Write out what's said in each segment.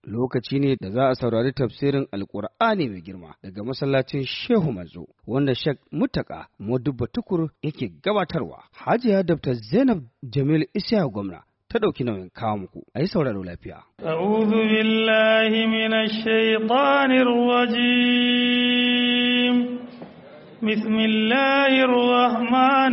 lokaci ne da za a saurari tafsirin alkur'ani mai girma daga masallacin shehu manzo wanda shek mutaka modubba tukur yake gabatarwa hajiya dr zainab jamil isya gwamna ta ɗauki nauyin kawo muku a yi sauraro lafiya. أعوذ بالله من الشيطان الرجيم بسم الله الرحمن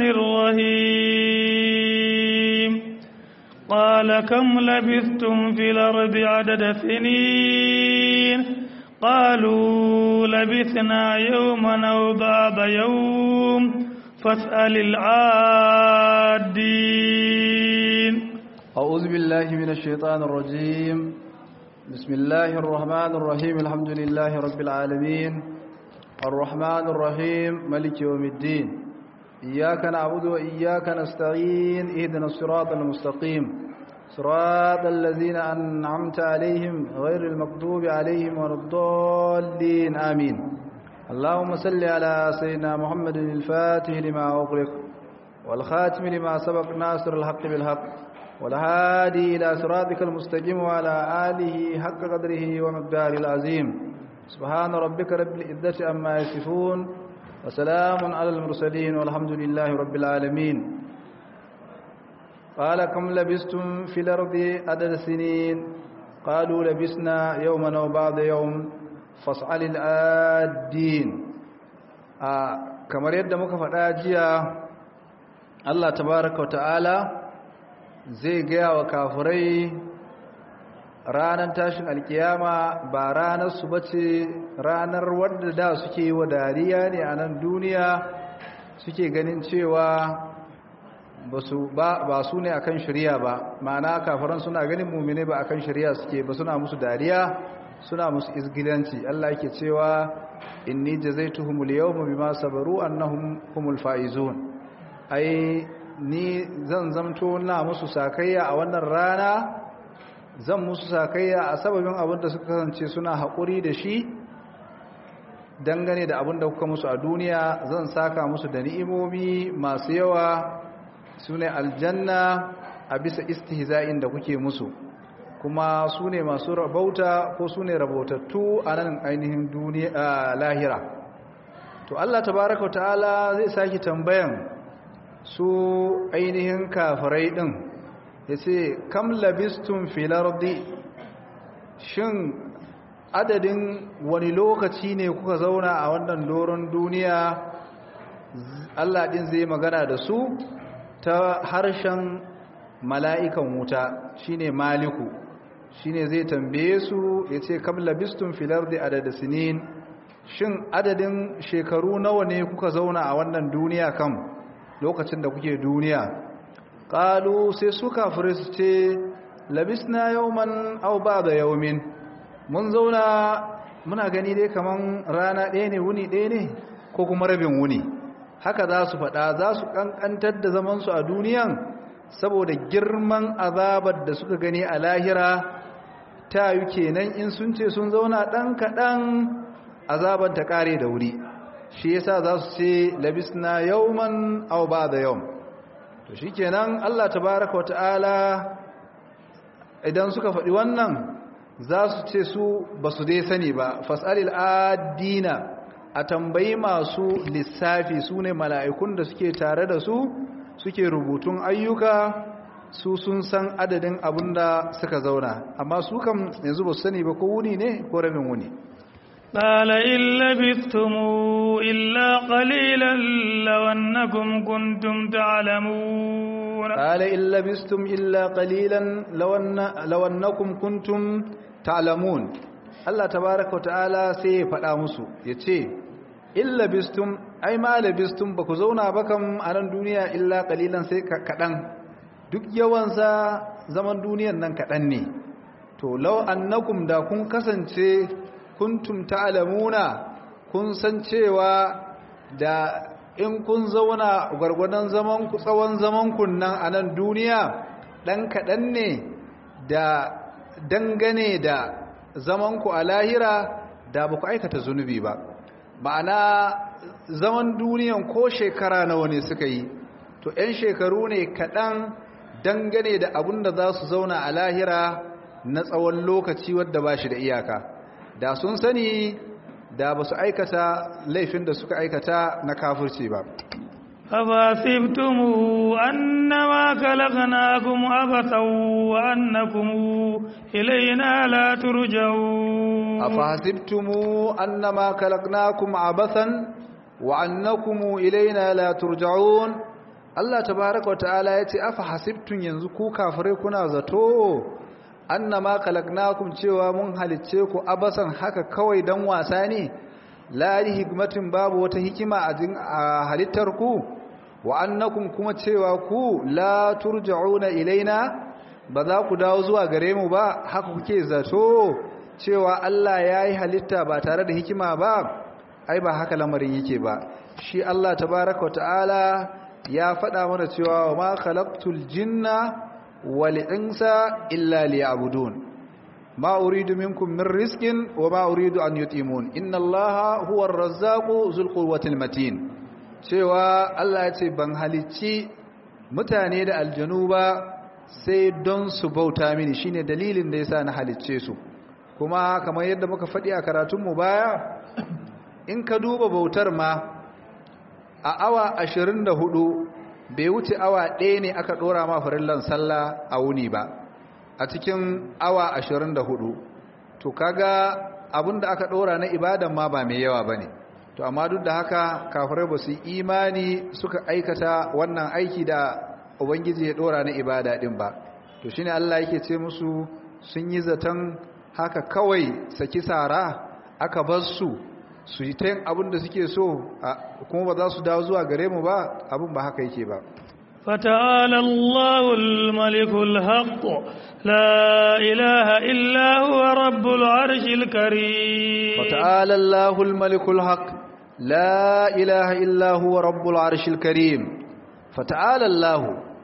الرحيم قال كم لبثتم في الأرض عدد سنين قالوا لبثنا يوما أو بعض يوم فاسأل العادين أعوذ بالله من الشيطان الرجيم بسم الله الرحمن الرحيم الحمد لله رب العالمين الرحمن الرحيم ملك يوم الدين إياك نعبد وإياك نستعين اهدنا الصراط المستقيم صراط الذين أنعمت عليهم غير المكتوب عليهم ولا الضالين آمين اللهم صل على سيدنا محمد الفاتح لما أغلق والخاتم لما سبق ناصر الحق بالحق والهادي إلى صراطك المستقيم وعلى آله حق قدره ومقداره العظيم سبحان ربك رب العزة عما يصفون وسلام على المرسلين والحمد لله رب العالمين قال كم لبستم في الأرض عدد سنين قالوا لبسنا يوما أو بعض يوم فاسأل الآدين آه كما يد مكفر آجيا الله تبارك وتعالى zai gaya wa kafirai ranar tashin alkiyama ba ranar su bace ranar wadda da suke yi wa dariya ne a nan duniya suke ganin cewa ba su ne akan shirya ba ma'ana kafiran suna ganin mumine ba akan shirya suke ba suna musu dariya suna musu izgilanci Allah yake cewa inni jazaituhumul yawma bima sabaru annahum humul faizun ai ni zan zamto na musu sakayya a wannan rana zan musu sakayya a sababin abin da suka kasance suna haƙuri da shi dangane da abin da kuka musu a duniya zan saka musu da ni'imomi masu yawa su ne aljanna a bisa istihza'in da kuke musu kuma su ne masu rabauta ko su ne rabautattu a nan ainihin duniya lahira to Allah tabaraka ta'ala zai saki tambayan su ainihin kafirai ɗin ya ce kam labistun filardi shin adadin wani lokaci ne kuka zauna a wannan doron duniya Allah ɗin zai magana da su ta harshen mala'ikan wuta shine maliku shine zai tambaye su ya ce kam labistun filardi adada sinin shin adadin shekaru nawa ne kuka zauna a wannan duniya kam lokacin da kuke duniya ƙalu sai su kafirai su ce labisna yauman au ba da yaumin mun zauna muna gani dai kaman rana ɗaya ne wuni ɗaya ne ko kuma rabin wuni haka za su faɗa za su ƙanƙantar da zamansu a duniyan saboda girman azabar da suka gani a lahira ta yi kenan in sun ce sun zauna ɗan kaɗan azabar ta ƙare da wuri shi yasa za su ce labisna yauman aw ba'da yawm to shikenan Allah tabaaraka wata'ala idan suka faɗi wannan za su ce su basu dai sani ba fasalil adina a tambayi masu lissafi su ne mala'ikun da suke tare da su suke rubutun ayyuka su sun san adadin abin da suka zauna amma su kam yanzu ba su sani ba ko wuni ne ko rabin wuni قال إن لبثتم إلا قليلا لو أنكم كنتم تعلمون قال إن لبثتم إلا قليلا لو, أن لو أنكم كنتم تعلمون الله تبارك وتعالى سي فدا musu yace in labistum ai ma labistum baku zauna ba kam a nan duniya illa qalilan sai kadan duk yawansa zaman duniyan nan kadan ne to law annakum da kun kasance kuntum ta'lamuna kun san cewa da in kun zauna gwargwadon zaman ku tsawon zaman kun nan a nan duniya dan kadan ne da dangane da zaman ku a lahira da ba ku aikata zunubi ba ma'ana zaman duniyan ko shekara nawa ne suka yi to 'yan shekaru ne kaɗan dangane da abin da za su zauna a lahira na tsawon lokaci wadda ba shi da iyaka da sun sani da ba su aikata laifin da suka aikata na kafirci ba أفحسبتم أنما خلقناكم عبثا وأنكم إلينا لا ترجعون أفحسبتم أنما خلقناكم عبثا وأنكم إلينا لا ترجعون Allah tabaraka wa ta'ala ya ce afa hasibtun yanzu ku kafirai kuna zato annama khalaqnakum cewa mun halicce ku abasan haka kawai dan wasa ne la hikmatin babu wata hikima a halittar ku wa annakum kuma cewa ku la turja'una ilaina ba za ku dawo zuwa gare mu ba haka kuke zato cewa Allah yayi halitta ba tare da hikima ba ai ba haka lamarin yake ba shi Allah tabaraka wa ta'ala ya faɗa mana cewa wa ma khalaqtul jinna wal insa illa liya'budun ma uridu minkum min rizqin wa ma uridu an yutimun inna allaha huwa ar-razzaqu dhul quwwatil matin cewa Allah ya ce ban halicci mutane da aljanu ba sai don su bauta mini shine dalilin da yasa na halicce su kuma kamar yadda muka faɗi a karatunmu baya in ka duba bautar ma a awa ashirin da hudu bai wuce awa ɗaya ne aka ɗora ma farillan sallah a wuni ba a cikin awa ashirin da hudu to kaga abin da aka ɗora na ibadan ma ba mai yawa ba ne to amma duk da haka kafirai ba su yi imani suka aikata wannan aiki da ubangiji ya ɗora na ibada ɗin ba to shine allah yake ce musu sun yi zaton haka kawai saki sara aka bar su su yi ta yin abin da suke so kuma ba za su dawo zuwa gare mu ba abin ba haka yake ba فتعالى الله الملك الحق لا إله إلا هو رب العرش الكريم فتعالى الله الملك الحق لا إله إلا هو رب العرش الكريم فتعالى الله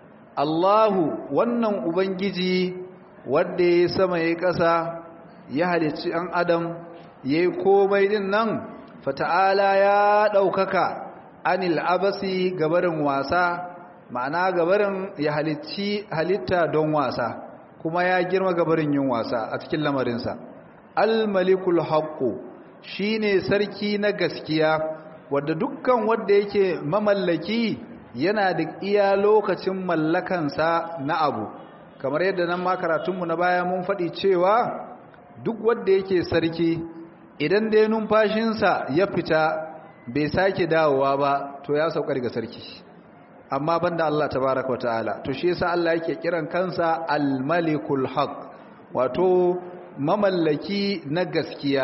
الله wannan ubangiji wanda ya sama ya kasa ya halicci an adam ya yi komai din nan fata'ala ya ɗaukaka anil abasi gabarin wasa ma'ana gabarin ya halicci halitta don wasa kuma ya girma gabarin yin wasa a cikin lamarinsa almalikul haqqu shine sarki na gaskiya wadda dukkan wanda yake mamallaki yana da iya lokacin mallakansa na abu kamar yadda nan ma karatunmu na baya mun faɗi cewa duk wanda yake sarki idan dai numfashinsa ya fita bai sake dawowa ba to ya saukar ga sarki amma banda Allah tabaraka wataala to shi yasa Allah yake kiran kansa al-malikul haq wato mamallaki na gaskiya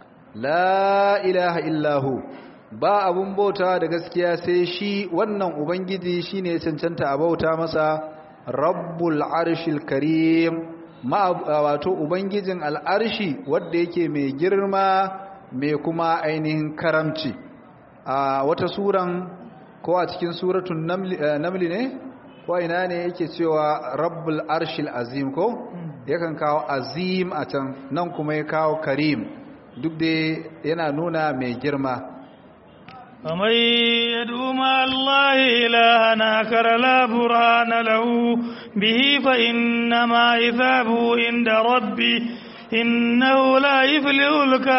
la ilaha illahu ba abun bauta da gaskiya sai shi wannan ubangiji shine cancanta a bauta masa rabbul arshil karim wato ubangijin al'arshi wadda yake mai girma mai kuma ainihin karamci a wata suran ko a cikin suratun namli ne ko ina ne yake cewa rabbul arshil azim ko yakan kawo azim a can nan kuma ya kawo karim duk da yana nuna mai girma ومن يدعو مع الله إلها آخر لا برهان له به فإنما حسابه عند ربي إنه لا يفلح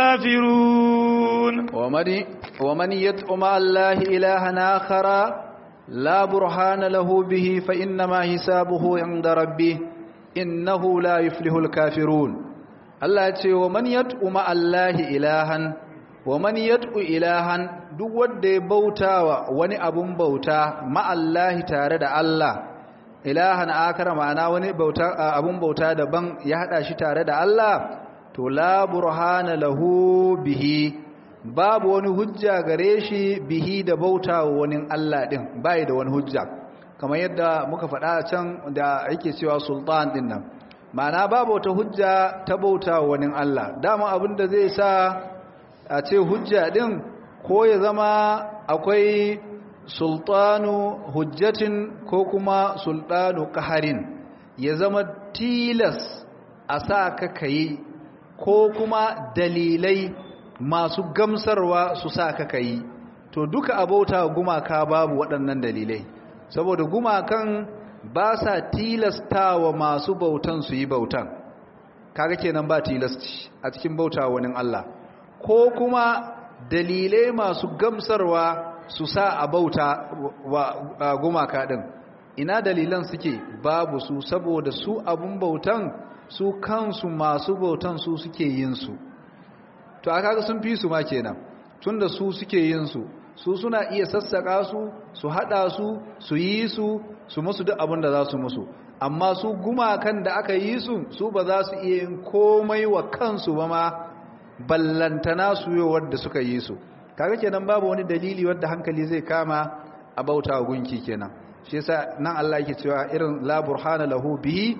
الكافرون ومن ومن يدعو مع الله إلها آخر لا برهان له به فإنما حسابه عند ربه إنه لا يفلح الكافرون الله يقول ومن يدعو مع الله إلها wa man yad'u ilahan duk wanda ya bautawa wani abun bauta ma'allahi tare da Allah ilahan akara ma'ana wani bauta abun bauta daban ya hada shi tare da Allah to la burhana lahu bihi babu wani hujja gare shi bihi da bautawa wani Allah din bai da wani hujja kamar yadda muka faɗa can da yake cewa sultan din nan ma'ana babu wata hujja ta bautawa wani Allah dama abin da zai sa a ce hujja din ko ya zama akwai sultanu hujjatin ko kuma sultanu kaharin ya zama tilas a sa ka kayi ko kuma dalilai masu gamsarwa su sa ka kayi to duka abauta gumaka babu waɗannan dalilai saboda gumakan ba sa tilastawa masu bautan su yi bautan kaga kenan ba tilasci a cikin bauta wani Allah ko kuma dalilai masu gamsarwa su sa a bauta wa gumaka din ina dalilan suke babu su saboda su abun bautan su kansu masu bautan su suke yin su to aka ga sun fi su ma kenan tunda su suke yin su su suna iya sassaka su su hada su su yi su su musu duk abin da za su musu amma su gumakan da aka yi su su ba za su iya yin komai wa kansu ba ma ballantana su yi wadda suka yi su kaga kenan babu wani dalili wadda hankali zai kama a bauta wa gunki kenan shi yasa nan Allah yake cewa irin la burhana lahu bihi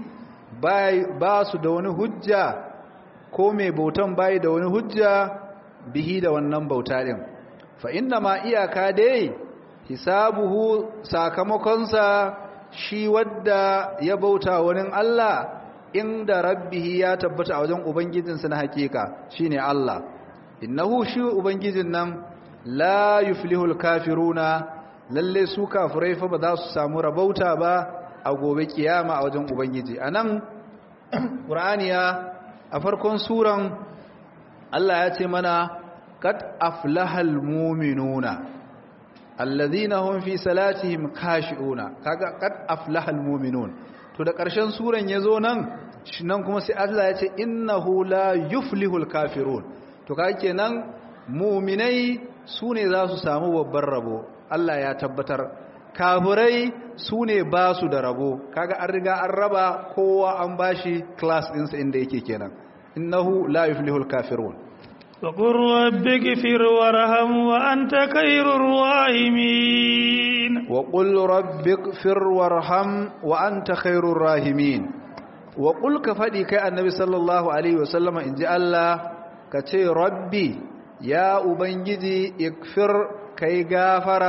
ba su da wani hujja ko mai bautan bai da wani hujja bihi da wannan bauta din fa inna ma iyaka dai hisabuhu sakamakonsa shi wadda ya bauta wani Allah inda rabbihi ya tabbata a wajen ubangijinsa na hakika shine Allah innahu shi ubangijin nan la yuflihul kafiruna lalle su kafirai fa ba za su samu rabauta ba a gobe kiyama a wajen ubangiji anan qur'aniya a farkon suran Allah ya ce mana kad aflahal mu'minuna alladhina hum fi salatihim khashi'una kaga kad aflahal mu'minun to da ƙarshen suran yazo nan nan kuma sai Allah ya ce innahu la yuflihul kafirun to kaga kenan mu'minai sune za su samu babban rabo Allah ya tabbatar kafirai sune ba su da rabo kaga an riga an raba kowa an bashi class ɗinsa inda yake kenan innahu la yuflihul kafirun وقل رب اغفر وارحم وأنت خير الراحمين وقل رب اغفر وارحم وأنت خير الراحمين وقل كفدي كي النبي صلى الله عليه وسلم إن جاء الله كتي ربي يا أبنجدي اغفر كي غافر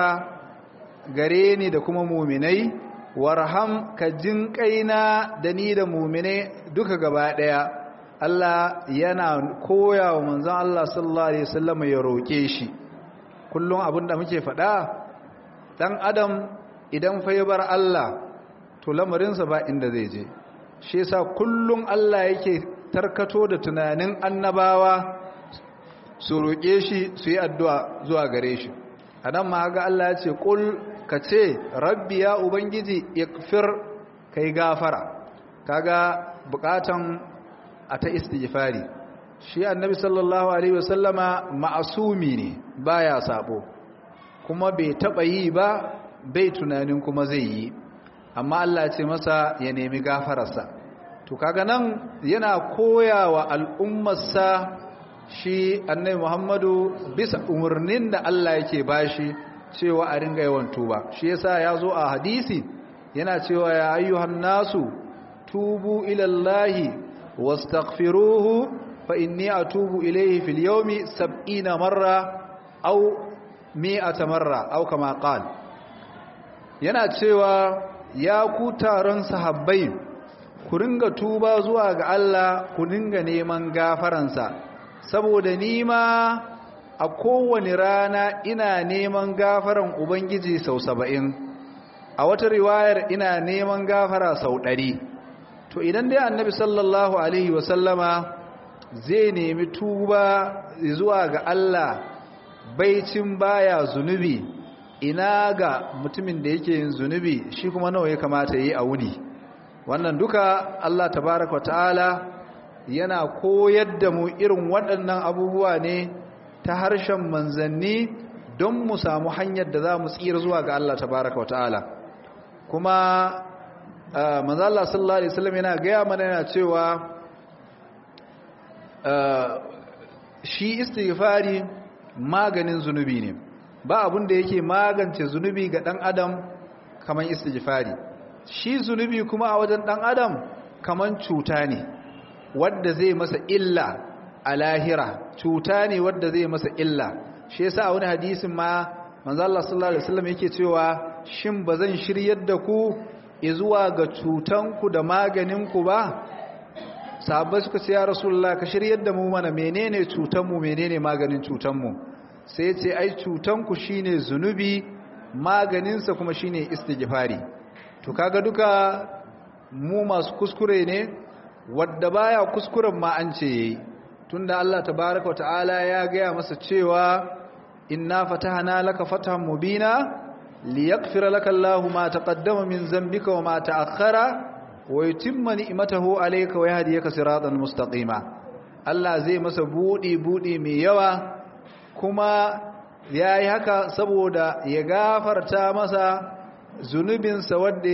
غريني دكما مؤمني warham ka jin kaina da ni da mumine duka gaba daya Allah yana koya wa manzon Allah sallallahu alaihi wasallam ya roke shi kullum abinda muke faɗa dan adam idan fa ya bar Allah to lamarinsa ba inda zai je shi yasa kullum Allah yake tarkato da tunanin annabawa su roke shi su yi addu'a zuwa gare shi anan ma ga Allah ya ce kul ka ce rabbi ya ubangiji ikfir kai gafara kaga bukatan a ta istighfari shi annabi sallallahu alaihi wasallama ma'asumi ne baya sabo kuma bai taba yi ba bai tunanin kuma zai yi amma Allah ce masa ya nemi gafararsa to kaga nan yana koyawa al'ummarsa shi annabi Muhammadu bisa umarnin da Allah yake bashi cewa a ringa yawan tuba shi yasa ya zo a hadisi yana cewa ya ayyuhan nasu tubu ila Allahi wastaghfiruhu fa inni atubu ilayhi fil yawmi 70 marra aw 100 marra aw kama qala yana cewa ya ku taron sahabbai ku ringa tuba zuwa ga Allah ku ringa neman gafaransa saboda ni ma a kowane rana ina neman gafaran ubangiji sau saba'in a wata riwayar ina neman gafara sau ɗari to idan dai annabi sallallahu alaihi wasallama zai nemi tuba zuwa ga Allah baicin baya zunubi ina ga mutumin da yake yin zunubi shi kuma nawa ya kamata yi a wuni wannan duka Allah tabaraka ta'ala yana koyar da mu irin waɗannan abubuwa ne ta harshen manzanni don mu samu hanyar da za mu tsira zuwa ga Allah tabaraka ta'ala kuma manzo Allah sallallahu alaihi wasallam yana gaya mana yana cewa shi istighfari maganin zunubi ne ba abun da yake magance zunubi ga dan adam kaman istighfari shi zunubi kuma a wajen dan adam kaman cuta ne wadda zai masa illa a lahira cuta ne wadda zai masa illa shi yasa a wani hadisin ma manzo Allah sallallahu alaihi wasallam yake cewa shin bazan shiryar da ku zuwa ga cutanku da maganinku ba sahabbai suka ce ya rasulullah ka shiryar da mu mana menene cutanmu menene maganin cutanmu sai ce ai cutanku shine zunubi maganinsa kuma shine istighfari to kaga duka mu masu kuskure ne wadda baya kuskuren ma an ce yayi tunda Allah tabaaraka wa ta'ala ya gaya masa cewa inna fatahna laka fathan mubina liyaghfira laka Allahu ma taqaddama min dhanbika wa ma ta'akhkhara wa yutimma ni'matahu alayka wa yahdiyaka siratan mustaqima Allah zai masa budi budi mai yawa kuma yayi haka saboda ya gafarta masa zunubinsa wadda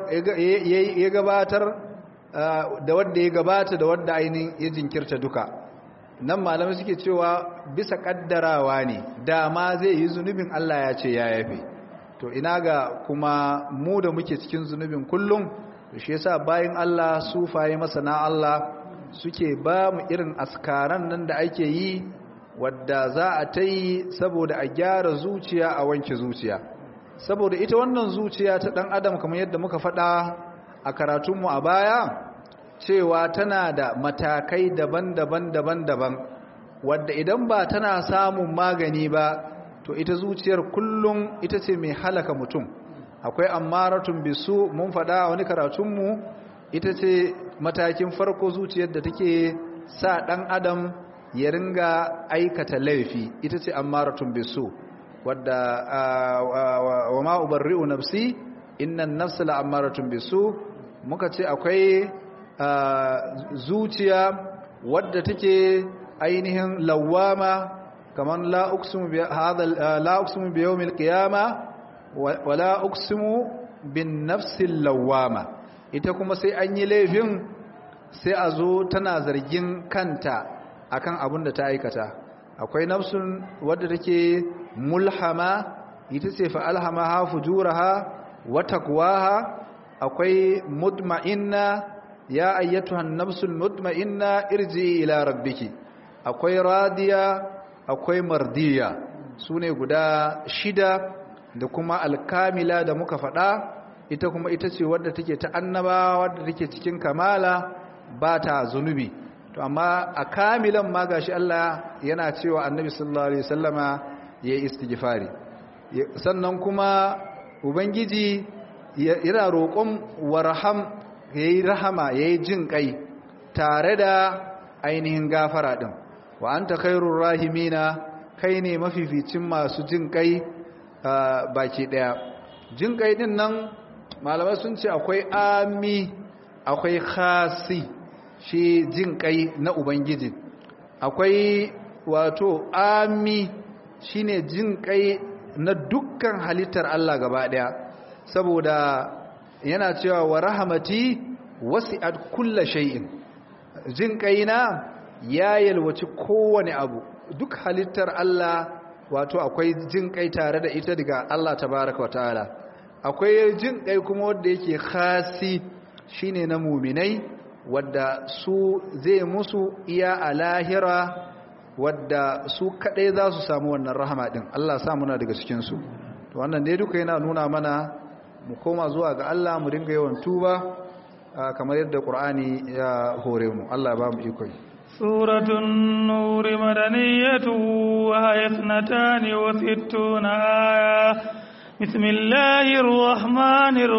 ya gabatar da wadda ya gabata da wadda ainihin ya jinkirta duka nan malamai suke cewa bisa kaddarawa ne dama zai yi zunubin Allah ya ce ya yafe to ina ga kuma mu da muke cikin zunubin kullum shi yasa bayan Allah sufaye masana Allah suke ba mu irin askaran nan da ake yi wadda za a ta yi saboda a gyara zuciya a wanke zuciya saboda ita wannan zuciya ta ɗan adam kamar yadda muka faɗa a karatunmu a baya cewa tana da matakai daban-daban daban-daban wadda idan ba tana samun magani ba to ita zuciyar kullum ita ce mai halaka mutum akwai ammaratun bisu mun faɗa a wani karatunmu ita ce matakin farko zuciyar da take sa ɗan adam ya ringa aikata laifi ita ce ammaratun bisu wadda wa ma ubarri'u nafsi innan nafsa la'ammaratun bisu muka ce akwai zuciya wadda take ainihin lawama kaman la uqsimu bi hadha la uqsimu bi yawmil qiyama wa la uqsimu bin nafsil lawama ita kuma sai an yi laifin sai a zo tana zargin kanta akan abin da ta aikata akwai nafsun wadda take mulhama ita ce fa alhamaha fujuraha wa taqwaha akwai mutma'inna ya ayyatuhan nafsul mutma'inna irji ila rabbiki akwai radiya akwai mardiya sune guda shida da kuma alkamila da muka faɗa ita kuma ita ce wadda take ta annaba wadda take cikin kamala ba ta zunubi to amma a kamilan ma gashi Allah yana cewa annabi sallallahu alaihi wasallama yayi istighfari sannan kuma ubangiji yana roƙon warham yayi rahama yayi jin kai tare da ainihin gafara din wa anta khairur rahimina kai ne mafificin masu jin kai baki daya jin kai din nan malamai sun ce akwai ami akwai khasi shi jin kai na ubangiji akwai wato ami shine jin kai na dukkan halittar Allah gaba daya saboda yana cewa wa rahamati wasi'at kulla shay'in jin kaina ya yalwaci kowane abu duk halittar Allah wato akwai jin kai tare da ita daga Allah tabaraka wataala akwai jin kai kuma wanda yake khasi shine na muminai wadda su zai musu iya a lahira wadda su kadai za su samu wannan rahama din Allah sa muna daga cikin su to wannan dai duka yana nuna mana mu koma zuwa ga Allah mu dinga yawan tuba kamar yadda Qur'ani ya hore mu Allah ba mu iko suratul nur madaniyatu wa hayatnatan wa sittuna aya bismillahir rahmanir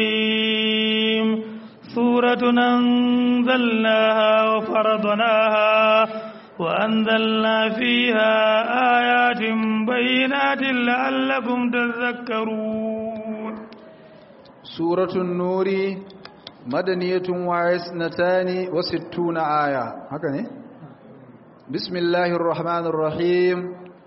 rahim suratun anzalnaha wa faradnaha وأنزلنا فيها آيات بينات لعلكم تذكرون سورة النور مدنية وعسنتان وستون آية هكذا بسم الله الرحمن الرحيم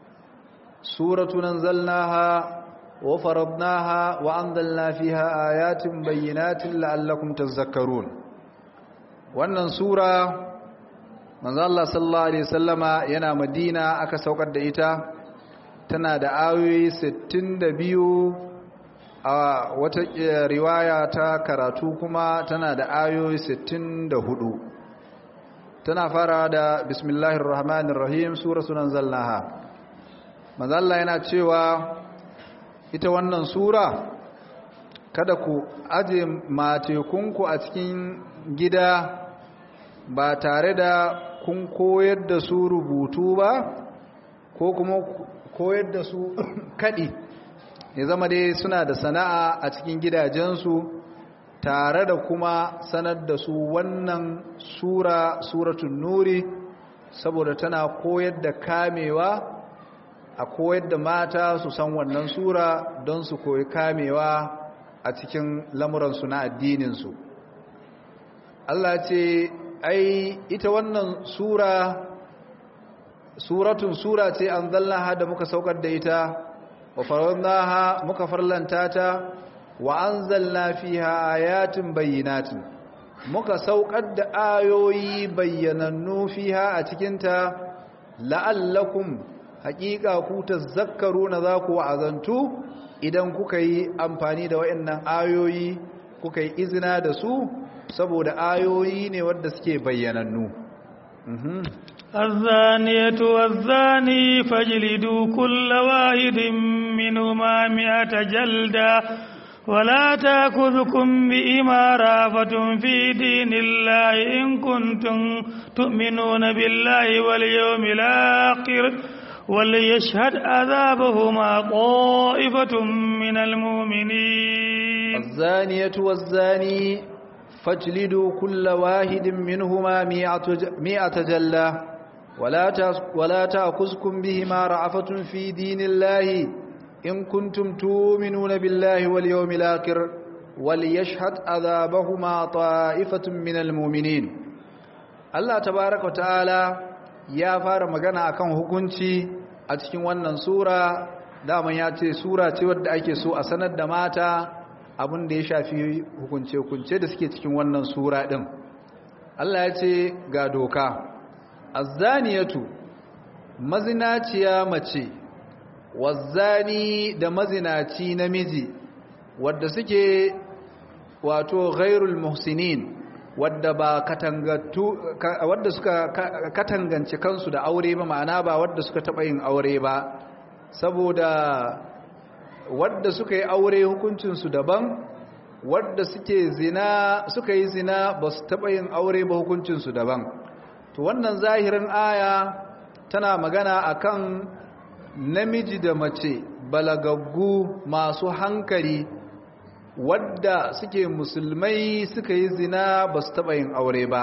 سورة ننزلناها وفرضناها وأنزلنا فيها آيات بينات لعلكم تذكرون wannan sura manzo Allah sallallahu alaihi wasallama yana Madina aka saukar da ita tana da ayoyi 62 a wata riwaya ta karatu kuma tana da ayoyi 64 tana fara da bismillahir rahmanir rahim suratul anzalnaha manzo Allah yana cewa ita wannan sura kada ku aje matekunku a cikin gida ba tare da kun koyar da su rubutu ba ko kuma koyar da su kaɗi ya zama dai suna da sana'a a cikin gidajensu tare da kuma sanar da su wannan sura suratun nuri saboda tana koyar da kamewa a koyar da mata su san wannan sura don su koyi kamewa a cikin lamuransu na addininsu Allah ce ai ita wannan sura suratun sura ce an zallaha da muka saukar da ita wa farannaha muka farlanta ta wa anzalna fiha ayatin bayyinatin muka saukar da ayoyi bayyanannu fiha a cikinta la'allakum haƙiƙa ku tazakkaruna za ku wa'azantu idan kuka yi amfani da waɗannan ayoyi kuka yi izina da su saboda ayoyi ne wadda suke bayyanannu الزانية والزاني فاجلدوا كل واحد منهما مئة جلدة ولا تأخذكم بإما رافة في دين الله إن كنتم تؤمنون بالله واليوم الآخر وليشهد عذابهما طائفة من المؤمنين الزانية والزاني فاجلدوا كل واحد منهما مئة جلة ولا ولا تأخذكم بهما رعفة في دين الله إن كنتم تؤمنون بالله واليوم الآخر وليشهد عذابهما طائفة من المؤمنين الله تبارك وتعالى ya fara magana akan hukunci a cikin wannan sura daman ya ce sura ce wadda ake so a sanar da mata abin da ya shafi hukunce-hukunce da suke cikin wannan sura din Allah ya ce ga doka azzaniyatu mazinaciya mace wazzani da mazinaci namiji wadda suke wato ghairul muhsinin wadda ba katangattu wadda suka katangance kansu da aure ba ma'ana ba wadda suka taba yin aure ba saboda wadda suka yi aure hukuncin su daban wadda suke zina suka yi zina ba su taba yin aure ba hukuncin su daban to wannan zahirin aya tana magana akan namiji da mace balagaggu masu hankali wadda suke musulmai suka yi zina ba su taɓa yin aure ba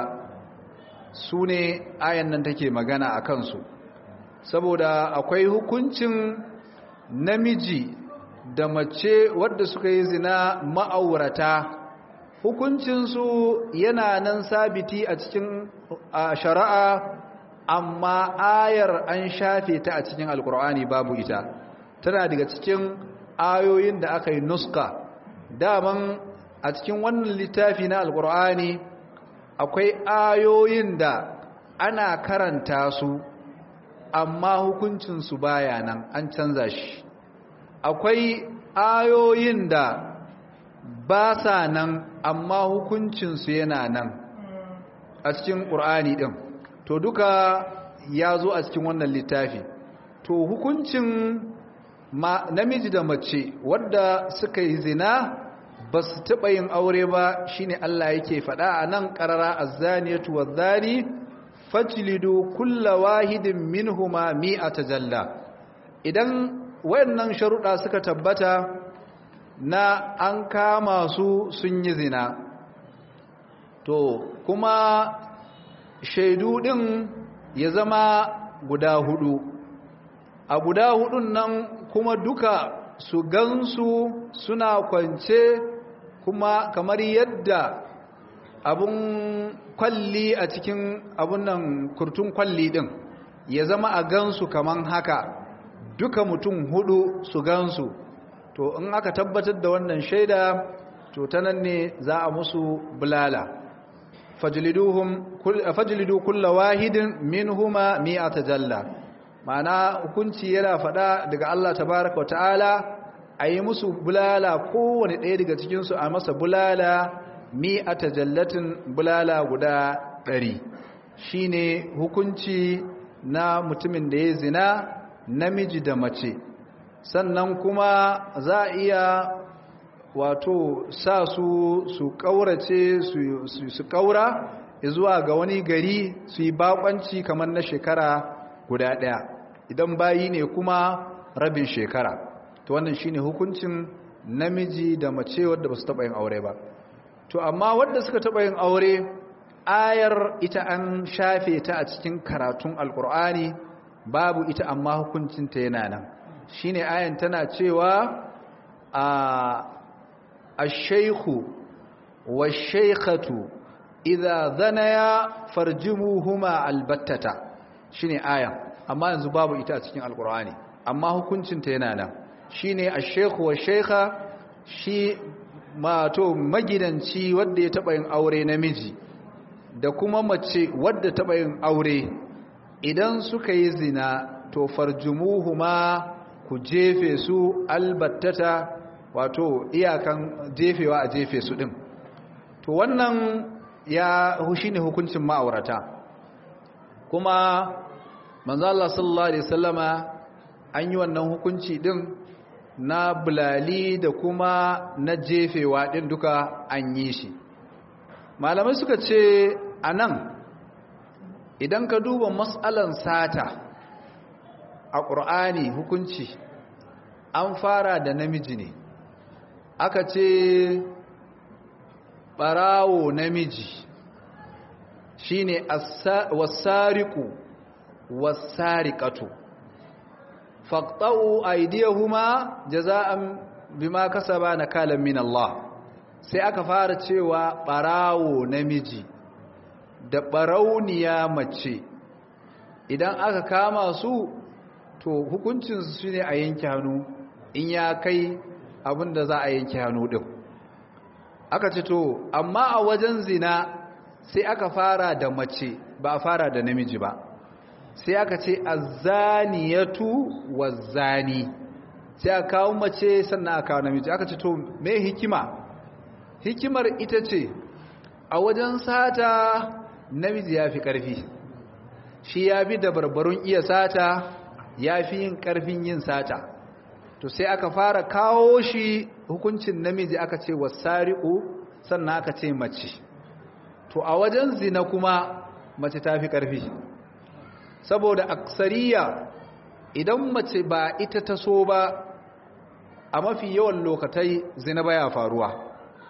su ne ayan nan take magana a kansu saboda akwai hukuncin namiji da mace wadda suka yi zina ma'aurata hukuncinsu yana nan sabiti a cikin shari'a amma ayar an shafe ta a cikin alkur'ani babu ita tana daga cikin ayoyin da aka yi nuska daman a cikin wannan littafi na alkur'ani akwai ayoyin da ana karanta su amma hukuncinsu baya nan an canza shi akwai ayoyin da ba sa nan amma hukuncinsu yana nan a cikin ƙur'ani ɗin to duka ya zo a cikin wannan littafi to hukuncin namiji da mace wadda suka yi zina ba su taɓa yin aure ba shine Allah yake faɗa a nan ƙarara azzaniyatu wazzani fajlidu kulla wahidin minhuma mi'ata jalla idan wayannan sharuɗa suka tabbata na an kama su sun yi zina to kuma shaidu ɗin ya zama guda hudu a guda hudun nan kuma duka su gansu suna kwance kuma kamar yadda abun kwalli a cikin abun nan kurtun kwalli din ya zama a gansu kaman haka duka mutum hudu su gansu to in aka tabbatar da wannan shaida to ta nan ne za a musu bulala fajlidu kulla wahidin minhuma mi'ata jalla ma'ana hukunci yana faɗa daga Allah tabaraka wa ta'ala a yi musu bulala kowane ɗaya daga cikinsu a masa bulala mi'ata jallatin bulala guda ɗari shi ne hukunci na mutumin da ya zina namiji da mace sannan kuma za a iya wato sa su su ƙaurace su ƙaura zuwa ga wani gari su yi baƙwanci kamar na shekara guda ɗaya idan bayi ne kuma rabin shekara to wannan shine hukuncin namiji da mace wadda ba su taɓa yin aure ba to amma wadda suka taɓa yin aure ayar ita an shafe ta a cikin karatun alkur'ani babu ita amma hukuncinta yana nan shine ayan tana cewa a ash-shaykhu wash-shaykhatu idza zanaya farjumuhuma albattata shine ayan amma yanzu babu ita a cikin alkur'ani amma hukuncinta yana nan shine ash-shaykhu wash-shaykha shi mato magidanci wanda ya taba yin aure namiji da kuma mace wadda taba yin aure idan suka yi zina to farjumuhuma ku jefe su albattata wato iyakan jefewa a jefe su din to wannan ya shine hukuncin ma'aurata kuma manzo Allah sallallahu alaihi wasallama an yi wannan hukunci din na bulali da kuma na jefewa ɗin duka an yi shi malamai suka ce a nan idan ka duba matsalan sata a ƙur'ani hukunci an fara da namiji ne aka ce ɓarawo namiji shi ne wasariku wasariƙatu faƙa'u aidiyahuma jaza'an bima kasaba nakalan min Allah sai aka fara cewa barawo namiji da barauniya mace idan aka kama su to hukuncin su shine a yanke hannu in ya kai abinda za a yanke hannu din aka ce to amma a wajen zina sai aka fara da mace ba a fara da namiji ba sai aka ce azzaniyatu wazzani sai aka kawo mace sannan aka kawo namiji aka ce to me hikima hikimar ita ce a wajen sata namiji ya fi ƙarfi shi ya bi da barbarun iya sata ya fi yin ƙarfin yin sata to sai aka fara kawo shi hukuncin namiji aka ce wasari'u sannan aka ce mace to a wajen zina kuma mace ta fi ƙarfi saboda aksariya idan mace ba ita ta so ba a mafi yawan lokatai zina baya faruwa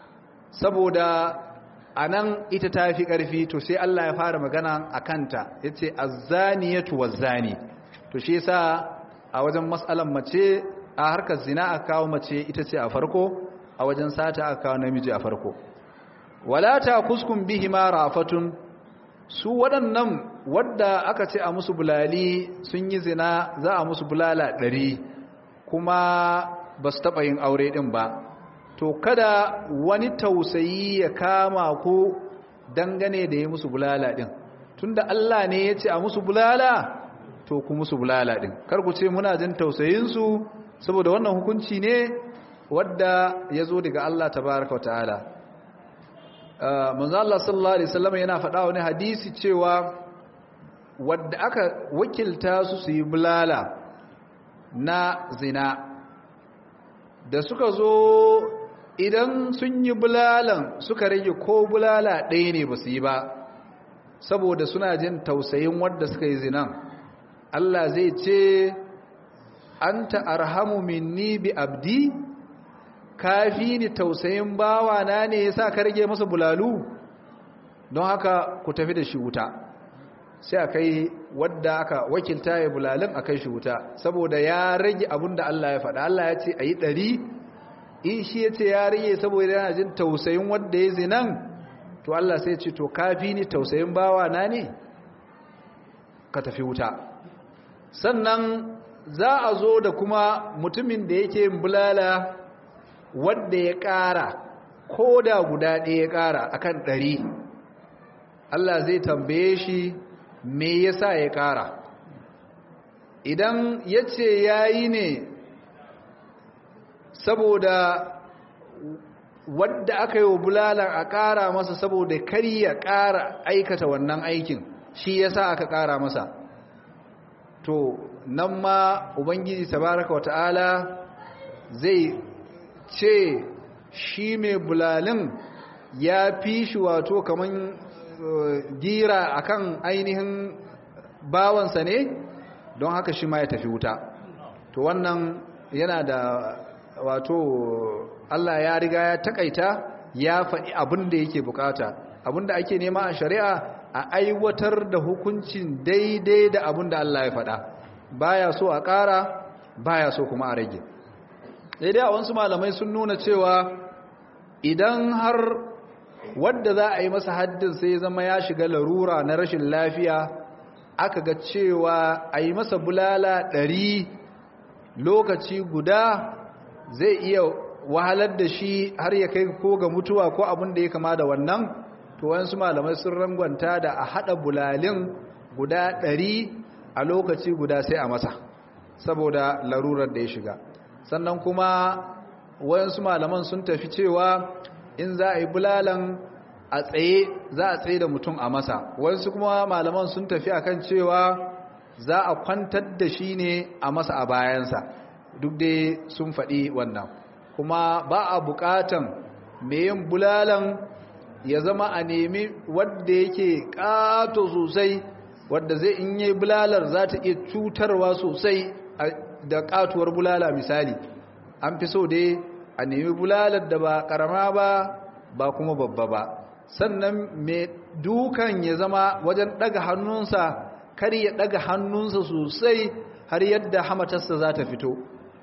saboda a nan ita ta fi ƙarfi to sai Allah ya fara magana a kanta ya ce azzaniyatu wazzani to shi yasa a wajen matsalan mace a harkar zina a kawo mace ita ce a farko a wajen sata a kawo namiji a farko wala ta kuskun bihi ma rafatun su waɗannan wadda aka ce a musu bulali sun yi zina za a musu bulala ɗari kuma ba su taɓa yin aure ɗin ba to kada wani tausayi ya kama ku dangane da ya musu bulala ɗin tunda Allah ne ya ce a musu bulala to ku musu bulala ɗin kar ku ce muna jin tausayinsu saboda wannan hukunci ne wadda ya zo daga Allah tabaraka wa ta'ala manzo Allah sallallahu alaihi wasallam yana faɗa wani hadisi cewa wadda aka wakilta su su yi bulala na zina da suka zo idan sun yi bulalan suka rage ko bulala ɗaya ne ba su yi ba saboda suna jin tausayin wadda suka yi zinan Allah zai ce anta arhamu minni bi abdi kafi ni tausayin bawa na ne yasa ka rage masa bulalu don haka ku tafi da shi wuta sai a kai wadda aka wakilta ya bulalin a kai shi wuta saboda ya rage abin da Allah ya faɗa Allah ya ce a yi ɗari in shi ya ce ya rage saboda yana jin tausayin wadda ya zinan to Allah sai ce to kafi ni tausayin bawa na ne ka tafi wuta sannan za a zo da kuma mutumin da yake yin bulala wadda ya ƙara ko da guda ɗaya ya ƙara akan ɗari Allah zai tambaye shi me yasa ya ƙara idan ya ce ya yi ne saboda wadda aka yi wa bulalar a ƙara masa saboda kar ya ƙara aikata wannan aikin shi yasa aka ƙara masa to nan ma ubangiji tabaraka wata'ala zai ce shi mai bulalin ya fi shi wato kaman gira akan ainihin bawansa ne don haka shi ma ya tafi wuta to wannan yana da wato Allah ya riga ya takaita ya faɗi abin da yake bukata abin da ake nema a shari'a a aiwatar da hukuncin daidai da abin da Allah ya faɗa baya so a ƙara baya so kuma a rage daidai a wasu malamai sun nuna cewa idan har wadda za a yi masa haddin sai ya zama ya shiga larura na rashin lafiya aka ga cewa a yi masa bulala ɗari lokaci guda zai iya wahalar da shi har ya kai ko ga mutuwa ko abin da ya kama da wannan to wasu malamai sun rangwanta da a haɗa bulalin guda ɗari a lokaci guda sai a masa saboda larurar da ya shiga sannan kuma wayansu malaman sun tafi cewa in za a yi bulalan a tsaye za a tsaye da mutum a masa wayansu kuma malaman sun tafi akan cewa za a kwantar da shi ne a masa a bayansa duk dai sun faɗi wannan kuma ba a buƙatan mai yin bulalan ya zama a nemi wadda yake ƙato sosai wadda zai in yi bulalar za ta iya cutarwa sosai da ƙatuwar bulala misali an fi so dai a nemi bulalar da ba ƙarama ba ba kuma babba ba sannan mai dukan ya zama wajen ɗaga hannunsa kar ya ɗaga hannunsa sosai har yadda hamatarsa za ta fito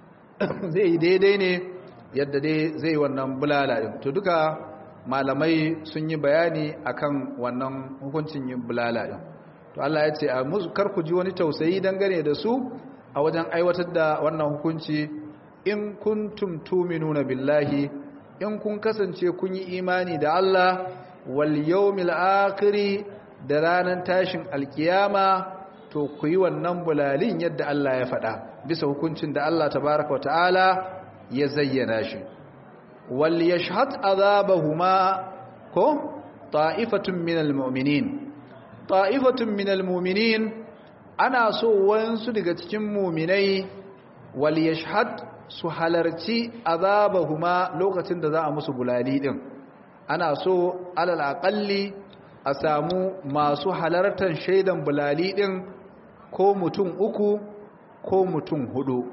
zai yi daidai ne yadda dai zai wannan bulala ɗin to duka malamai sun yi bayani akan wannan hukuncin yin bulala ɗin to Allah ya ce a kar ku ji wani tausayi dangane da su a wajen aiwatar da wannan hukunci in kuntum tuminuna billahi in kun kasance kun yi imani da Allah wal yawmil akhir da ranar tashin alkiyama to ku yi wannan bulalin yadda Allah ya faɗa bisa hukuncin da Allah tabaraka ta'ala ya zayyana shi wal yashhad azabahuma ko ta'ifatun minal mu'minin ta'ifatun minal mu'minin ana so wayansu daga cikin mu'minai wal yashhad su halarci azabahuma lokacin da za a musu bulali din ana so alal aqalli a samu masu halartar shaidan bulali din ko mutum uku ko mutum hudu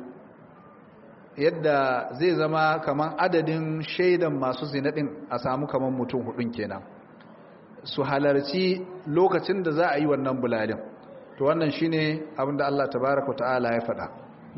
yadda zai zama kaman adadin shaidan masu zina din a samu kaman mutum hudun kenan su halarci lokacin da za a yi wannan bulalin to wannan shine abinda Allah tabaraka ta'ala ya faɗa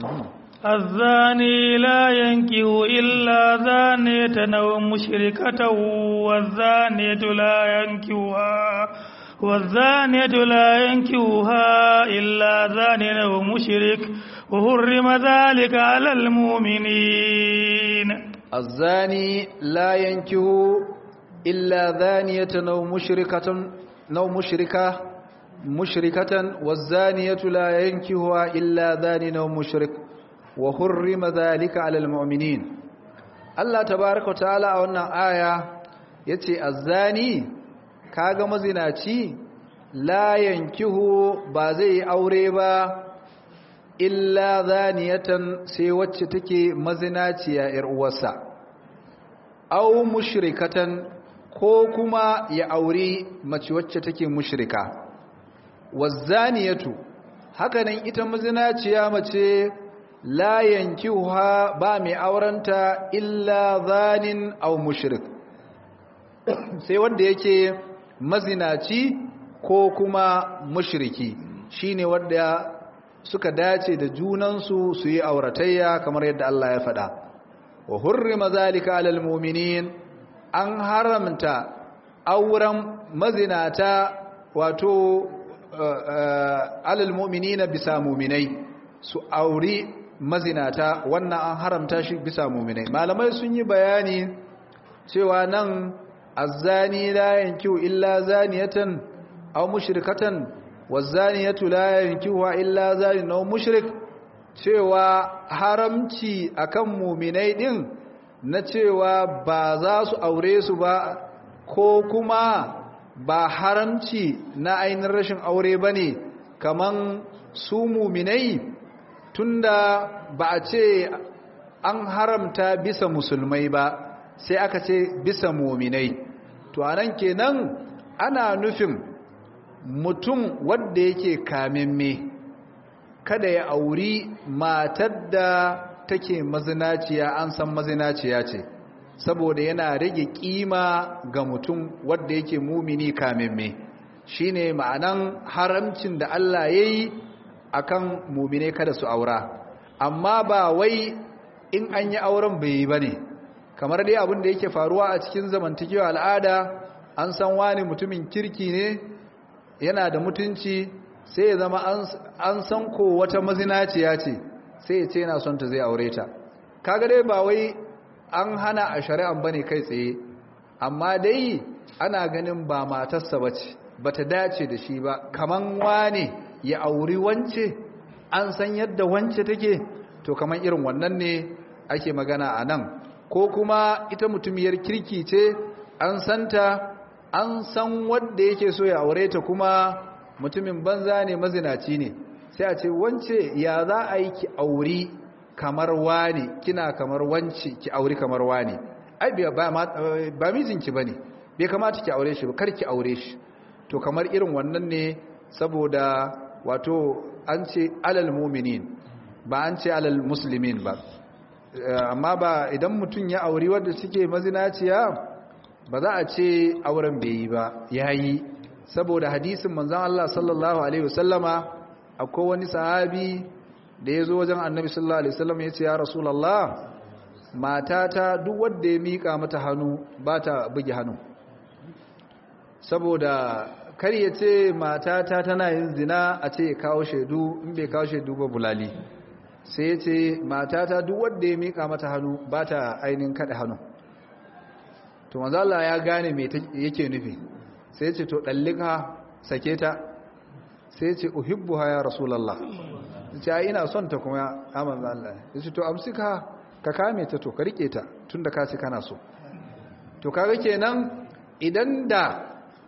الزاني لا ينكه إلا زانية أو مشركة والزانية لا ينكوها والزانية لا ينكوها إلا زان أو مشرك وحرم ذلك على المؤمنين الزاني لا ينكه إلا زانية أو مشركة أو مشركة مشركة والزانية لا ينكهها إلا زان أو مشرك wa hurrima zalika alal mu'minin Allah tabaaraka ta'ala a wannan aya yace azzani kaga mazinaci la yankihu ba zai aure ba illa zaniyatan sai wacce take mazinaciya yar uwarsa aw mushrikatan ko kuma ya aure mace wacce take mushrika wazaniyatu hakanan ita mazinaciya mace la yankihuha ba mai aurenta illa zanin aw mushrik sai wanda yake mazinaci ko kuma mushriki shine wanda suka dace da junansu su yi auratayya kamar yadda Allah ya faɗa wa hurrima zalika alal mu'minin an haramta auren mazinata wato alal mu'minina bisa mu'minai su auri mazinata wannan an haramta shi bisa muminai malamai sun yi bayani cewa nan azzani la yankihu illa zaniyatan aw mushrikatan wazaniyatu la yankihu illa zanin aw mushrik cewa haramci akan muminai din na cewa ba za su aure su ba ko kuma ba haramci na ainihin rashin aure bane kaman su muminai tunda ba a ce an haramta bisa musulmai ba sai aka ce bisa muminai to anan kenan ana nufin mutum wanda yake kamimme kada ya auri matar da take mazinaciya an san mazinaciya ce saboda yana rage kima ga mutum wanda yake mumini kamemme shine ma'anan haramcin da Allah yayi akan mumine kada su aura amma ba wai in an yi auren bai yi bane kamar dai abin da yake faruwa a cikin zamantakewa al'ada an san wani mutumin kirki ne yana da mutunci sai ya zama an san ko wata mazinaciya ce sai ya ce yana son ta zai aure ta kaga dai ba wai an hana a shari'an bane kai tsaye amma dai ana ganin ba matarsa bace bata dace da shi ba kaman wane ya auri wance an san yadda wance take to kaman irin wannan ne ake magana a nan ko kuma ita mutumiyar kirki ce an santa an san wanda yake so ya aure ta kuma mutumin banza ne mazinaci ne sai a ce wance ya za a yi ki auri kamar wani kina kamar wance ki auri kamar wani ai ba mijinki bane bai kamata ki aure shi ba kar ki aure shi to kamar irin wannan ne saboda wato an ce alal muminin ba an ce alal muslimin ba amma ba idan mutum ya auri wadda suke mazinaciya ba za a ce auren bai yi ba ya yi saboda hadisin manzan Allah sallallahu Alaihi wasallama akwai wani sahabi da ya zo wajen annabi sallallahu Alaihi wasallama ya ce ya rasulallah matata duk wadda ya miƙa mata hannu ba ta bugi hannu saboda kar ya ce matata tana yin zina a ce ya kawo shaidu in bai kawo shaidu ba bulali sai ya ce matata duk wadda ya miƙa mata hannu ba ta ainihin kaɗa hannu to manzala ya gane mai yake nufi sai ya ce to ɗallika sake ta sai ya ce uhibbu ha ya rasulallah ya ce ina son ta kuma ya manzala ya ce to amsika ka kame ta to ka riƙe ta tun da ka ce kana so to kaga kenan idan da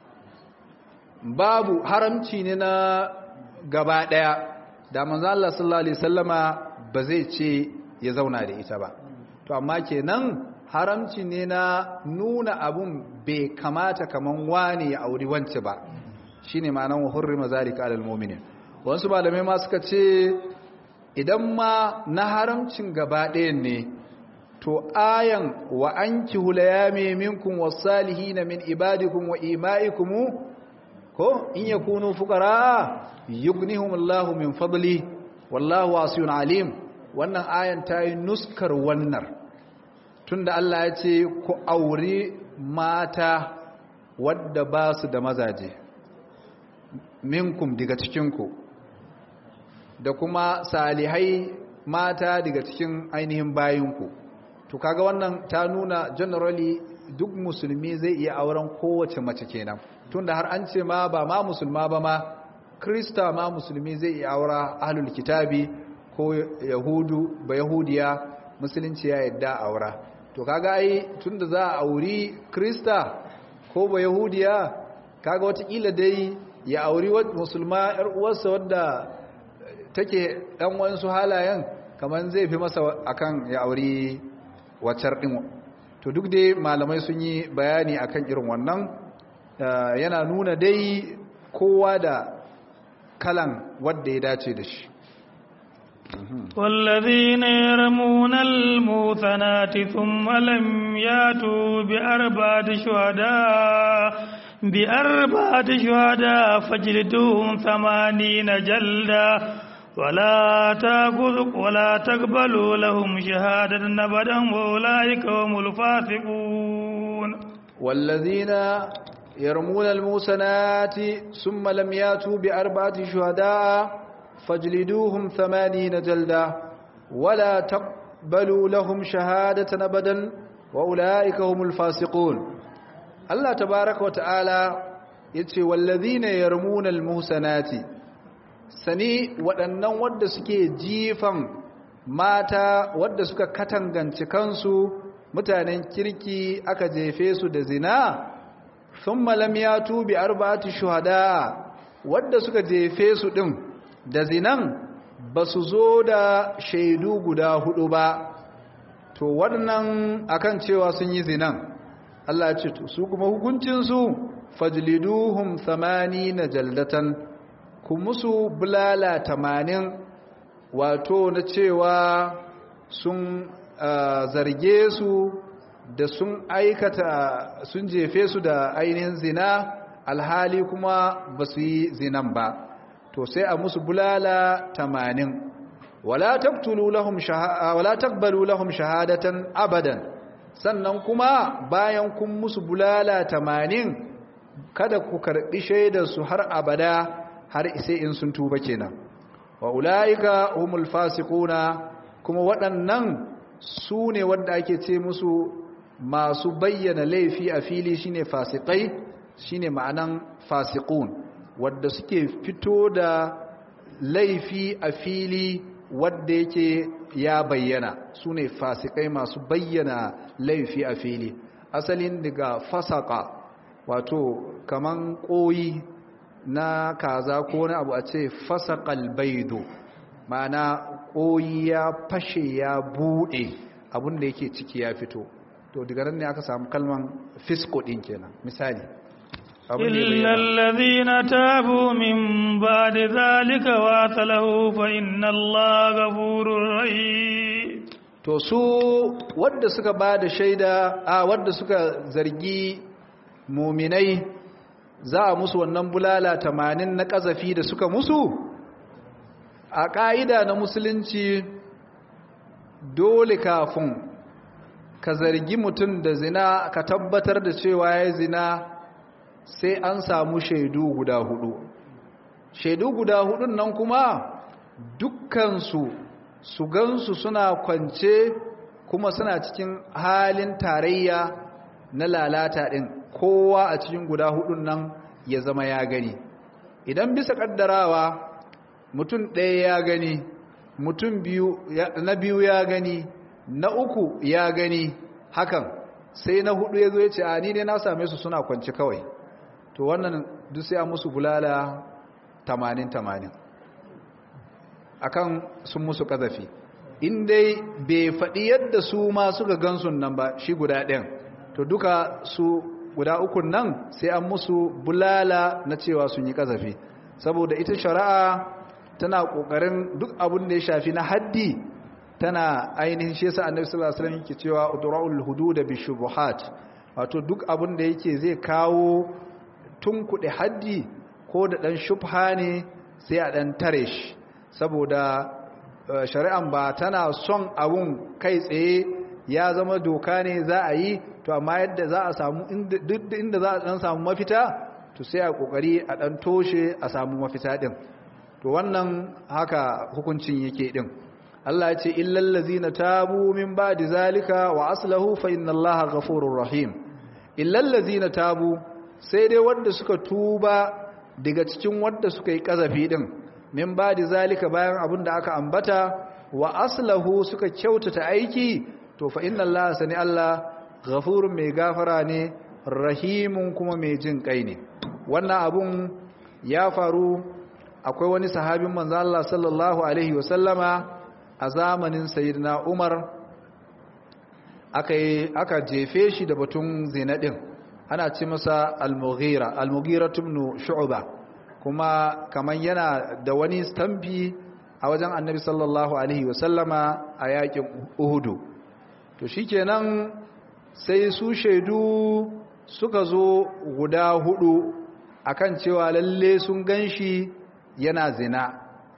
babu haramci ne na gaba ɗaya da manzo Allah sallallahu alaihi wasallama ba zai ce ya zauna da ita ba to amma kenan haramci ne na nuna abun bai kamata kaman wani ya auri wance ba shine ma'anar wa hurrima zalika alal mu'minin wasu malamai ma suka ce idan ma na haramcin gaba ɗayan ne to ayan wa ankihu layami minkum was-salihin min ibadikum wa ima'ikum ko in yakunu fuqara yughnihumullahu min fadli wallahu wasiyun alim wannan ayan ta yi nuskar wannan tunda Allah ya ce ku auri mata wadda ba su da mazaje minkum daga cikinku da kuma salihai mata daga cikin ainihin bayinku to kaga wannan ta nuna generally duk musulmi zai iya auren kowace mace kenan tunda har an ce ma ba ma musulma ba ma krista ma musulmi zai iya aura ahlul kitabi ko yahudu ba yahudiya musulunci ya yadda aura to kaga ai tunda za a auri krista ko ba yahudiya kaga watakila dai ya auri musulma yar uwarsa wadda take dan wasu halayen kaman zai fi masa akan ya auri wacar din to duk dai malamai sun yi bayani akan irin wannan yana nuna dai kowa da kalan wadda ya dace da shi والذين يرمون الموثنات ثم لم ياتوا بأربعة شهداء بأربعة شهداء فاجلدوهم ثمانين جلدا ولا تأخذ ولا تقبلوا لهم شهادة أبدا وأولئك هم الفاسقون والذين يرمون الموسنات ثم لم ياتوا بأربعة شهداء فاجلدوهم ثمانين جلدا ولا تقبلوا لهم شهادة أبدا وأولئك هم الفاسقون الله تبارك وتعالى يتي والذين يرمون المحسنات sani waɗannan wadda suke jifan mata wadda suka katangance kansu mutanen kirki aka jefe su da zina sun malam ya tubi arba'ati shuhada wadda suka jefe su ɗin da zinan ba su zo da shaidu guda hudu ba to waɗannan akan cewa sun yi zinan Allah ya ce to su kuma hukuncinsu fajliduhum na jaldatan ku musu bulala tamanin wato na cewa sun zarge su da sun aikata sun jefe su da ainihin zina alhali kuma ba su yi zinan ba to sai a musu bulala tamanin wala taqtulu lahum wala taqbalu lahum shahadatan abadan sannan kuma bayan kun musu bulala tamanin kada ku karbi shaidar su har abada har sai in sun tuba kenan wa ulaika humul fasiquna kuma waɗannan su ne wanda ake ce musu masu bayyana laifi a fili shine fasikai shine ma'anan fasiqun wadda suke fito da laifi a fili wadda yake ya bayyana su ne fasikai masu bayyana laifi a fili asalin daga fasaka wato kaman koyi na kaza ko wani abu a ce fasakal baido ma'ana koyi ya fashe ya bude abinda yake ciki ya fito to daga nan ne aka samu kalman fisko din kenan misali إلا الذين تابوا من بعد ذلك واتله فإن الله غفور رحيم to su wadda suka ba da shaida a wadda suka zargi muminai za a musu wannan bulala tamanin na ƙazafi da suka musu a ƙa'ida na musulunci dole kafin ka zargi mutum da zina ka tabbatar da cewa ya zina sai an samu shaidu guda hudu shaidu guda hudun nan kuma dukkansu su gansu suna kwance kuma suna cikin halin tarayya na lalata ɗin kowa a cikin guda hudun nan ya zama ya gani idan bisa ƙaddarawa mutum ɗaya ya gani mutum na biyu ya gani na uku ya gani hakan sai na hudu ya zo ya ce a ni dai na same su suna kwanci kawai to wannan duk sai a musu bulala 80-80 akan sun musu kazafi in dai bai faɗi yadda su ma suka gansun nan ba shi guda ɗin to duka su guda ukun nan sai an musu bulala na cewa sun yi kazafi saboda ita shari'a tana ƙoƙarin duk abin da ya shafi na haddi tana ainihin shi yasa annabi sallallahu alaihi wasallam yake cewa udra'ul hudud bi shubuhat wato duk abin da yake zai kawo tun kuɗi haddi ko da ɗan shubha ne sai a ɗan tare shi saboda shari'an ba tana son abun kai tsaye ya zama doka ne za a yi to amma yadda za a samu duk inda za a ɗan samu mafita to sai a ƙoƙari a ɗan toshe a samu mafita ɗin to wannan haka hukuncin yake ɗin Allah ya ce illal ladzina tabu min ba'di zalika wa aslahu fa inna Allaha ghafurur rahim illal ladzina tabu sai dai wanda suka tuba daga cikin wanda suka yi kazafi din min ba da zalika bayan abin da aka ambata wa aslahu suka kyautata aiki to fa inna Allah sani Allah ghafurun mai gafara ne rahimun kuma mai jin kai ne wannan abun ya faru akwai wani sahabin manzo Allah sallallahu alaihi wasallama a zamanin sayyidina Umar aka aka jefe shi da batun zina din ana ce masa al-mughira al-mughira ibn shu'ba kuma kaman yana da wani stamfi a wajen annabi sallallahu alaihi wasallama a yakin uhudu to shikenan sai su shaidu suka zo guda hudu akan cewa lalle sun ganshi yana zina